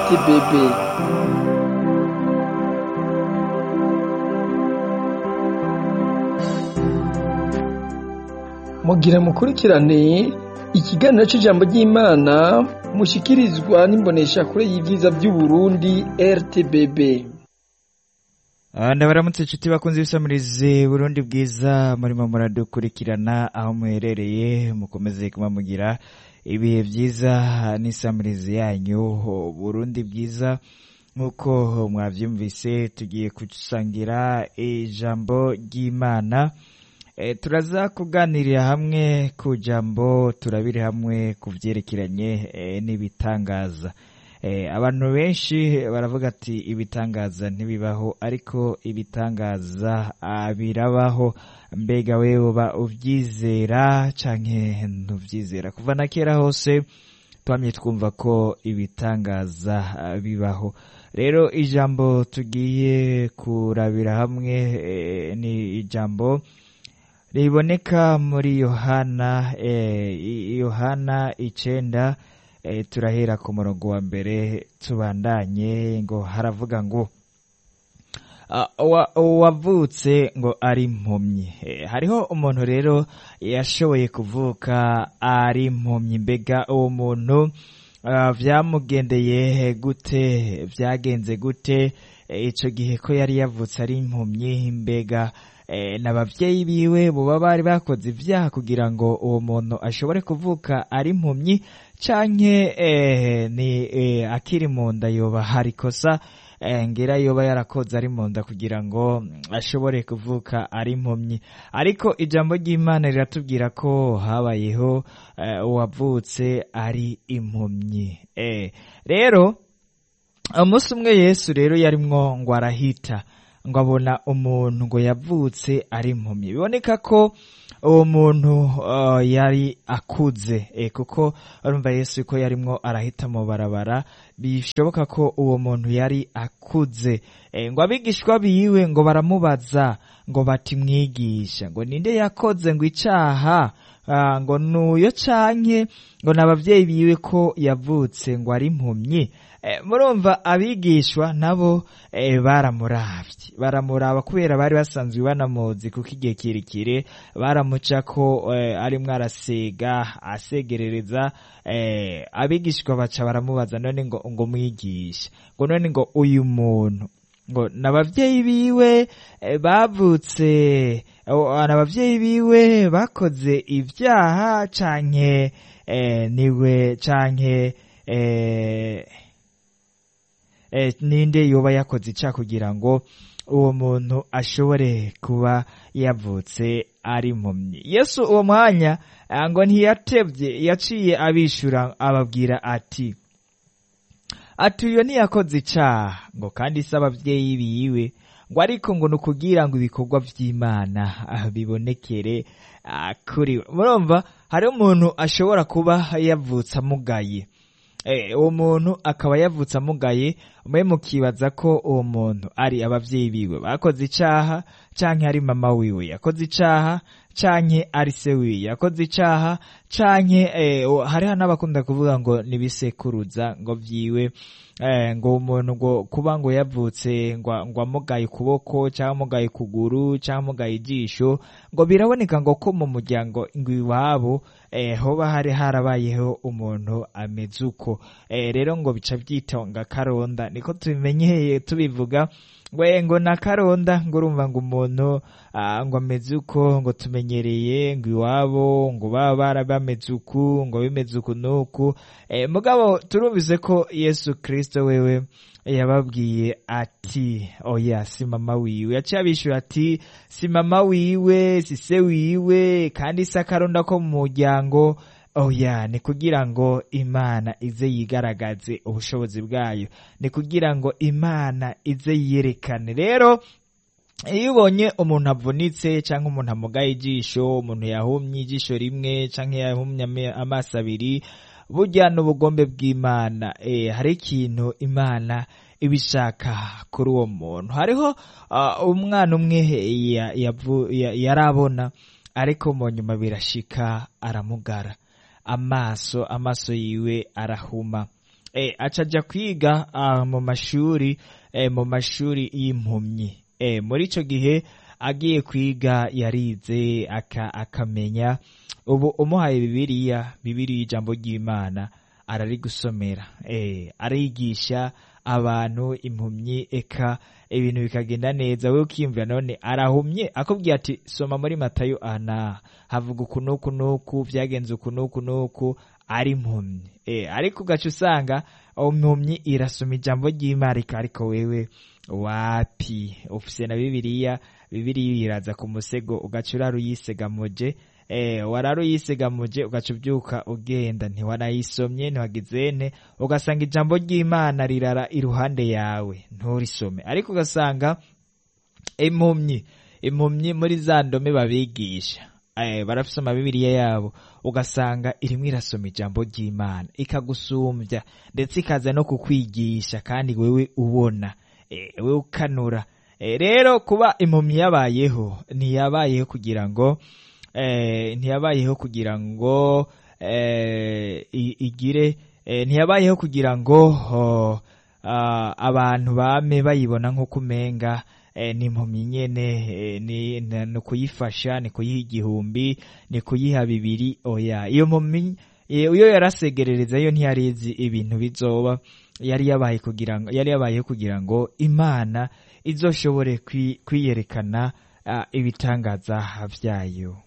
rtbb mugira mukurikirane ikiganiro c'ijambo ry'imana mushikirizwa n'imboneshakure y'ivyiza vy'uburundi rtbb ndabaramutse inshuti bakunze ibisamirizi burundi bwiza murimo muradukurikirana aho muherereye mukomeze kuba mugira ibihe vyiza n'isamirizi yanyu burundi bwiza nk'uko mwavyumvise tugiye gusangira ijambo ry'imana e, turaza kuganirira hamwe ku jambo turabire hamwe ku vyerekeranye e, n'ibitangaza e, abantu benshi baravuga ati ibitangaza ntibibaho ariko ibitangaza ah, birabaho mbega wewe uba uvyizera canke ntuvyizera kuva na kera hose twamye twumva ko ibitangaza ah, bibaho rero ijambo tugiye kurabira hamwe e, ni ijambo riboneka muri yohana eh, yohana icenda eh, turahera ku murongo wa mbere tubandanye ngo haravuga ngo uwavutse ngo ari impumyi eh, hariho umuntu rero yashoboye kuvuka ari impumyi mbega uwo muntu uh, vyamugendeye gute vyagenze gute ico gihe ko yari yavutse ari impumyi mbega n'abavyeyi biwe boba bari bakoze ivyaha kugira ngo uwo muntu ashobore kuvuka ari impumyi canke ni akiri mu nda yoba hari kosa ngira yoba yarakoze ari mu nda kugira ngo ashobore kuvuka ari impumyi ariko ijambo ry'imana riratubwira ko habayeho uwavutse ari impumyi rero umunsi umwe yesu rero yarimwo ngo arahita ngo abona umuntu ngo yavutse ari impumyi biboneka ko uwo muntu uh, yari akuze e, kuko urumva yesu ko yarimwo arahita mu barabara bishoboka ko uwo muntu yari akuze e, ngo abigishwa biwe ngo baramubaza ngo bati mwigisha ngo ninde yakoze ngo icaha uh, ngo nuyo canke ngo n'abavyeyi biwe ko yavutse ngo ari impumyi murumva abigishwa nabo baramuravye baramuraba kubera bari basanzwe banamuzi kuko igihe kirekire baramuca ko arimwo arasega asegerereza abigishwa baca baramubaza none ngo ngo mwigisha ngo none ngo uyu muntu ngo n'abavyeyi biwe bavutse n'abavyeyi biwe bakoze ivyaha canke niwe canke ninde yoba yakoze ica kugira ngo uwo muntu ashobore kuba yavutse ari impumyi yesu uwo mwanya ngo ntiyatevye yaciye abishura ababwira ati ati uyo ntiyakoze icaha ngo kandi se abavyeyi biwe ngo ariko ngo ni ukugira ngo ibikorwa vy'imana bibonekere kuri we murumva hariho umuntu ashobora kuba yavutse amugaye uwo muntu akaba yavutse amugaye mwe mukibaza ko uwo muntu ari abavyeyi biwe bakoze icaha canke ari mama wiwe yakoze icaha canke ari se wiwe yakoze icaha canke hariho n'abakunda kuvuga ngo nibisekuruza ngo vyiwe ngo umuntu ngo kuba ngo yavutse ngo amugaye ukuboko cyangwa amugaye ukuguru cyangwa amugaye ijisho ngo biraboneka ngo ko mu muryango ngo iwabo hoba hari harabayeho umuntu ameze uko rero ngo bica byitonga karonda niko tubimenyeye tubivuga ngo ngo na karonda ngo urumva ngo umuntu ngo ameze uko ngo tumenyereye ngo iwabo ngo baba bara bameze uku ngo bimeze uku n'uku mugabo turumvise ko yesu kirisito wewe yababwiye ati oya si mama wiwe yaciye abishyura ati si mama wiwe si se wiwe kandi si akaronda ko mu muryango oya ni kugira ngo imana ize yigaragaze ubushobozi bwayo ni kugira ngo imana ize yerekane rero iyo ubonye umuntu avunitse cyangwa umuntu amugaye ijisho umuntu yahumye ijisho rimwe cyangwa yahumye amaso abiri burya n'ubugombe bw'imana hari ikintu imana ibishaka kuri uwo muntu hariho umwana umwe yarabona ariko mu nyuma birashika aramugara amaso amaso yiwe arahuma eh, acaja kwiga ah, mu mashuri eh, mu mashuri y'impumyi eh, muri ico gihe agiye kwiga yarize aka, akamenya ubu umuhaye bibiliya bibiliya ijambo ry'imana ararigusomera eh, arigisha abantu impumyi eka ibintu bikagenda neza we ukiyumvira none arahumye akubwiye ati soma muri matayo ana havuga uku n'uku n'uku vyagenze uku n'uku n'uku ari impumyi e, ariko ugaca usanga impumyi irasoma ijambo ry'imana ariko wewe wapi ufise na bibiliya bibiliya iraza ku musego ugaca uraruyisegamuje eh wararuyisegamuje ugaca ubyuka ugenda ntiwanayisomye ntiwagizene ugasanga ijambo ry'imana rirara iruhande yawe nturisome ariko ugasanga impumyi impumyi muri za ndome babigisha eh barafise amabibiriya yabo ugasanga irimwo irasoma ijambo ry'imana ikagusumbya ndetse ikaza no kukwigisha kandi wewe ubona eh, wewe ukanura eh, rero kuba impumyi yabayeho ntiyabayeho kugira ngo eh, ntiyabayeho kugira ngo eh, i- igire eh, ntiyabayeho kugira ngo oh, ah, abantu bame bayibona nk'uko umenga eh, ni impumyi nyene eh, ni ni- ni kuyifasha ni kuyiha igihumbi ni kuyiha bibiri oya iyo mpumyi eh, iyo yarasegerereza yo ntiyarizi ibintu bizoba yari yabaye kugira ngo yari yabayeho kugira ngo imana izoshobore kwi- kwiyerekana ah, ibitangaza vyayo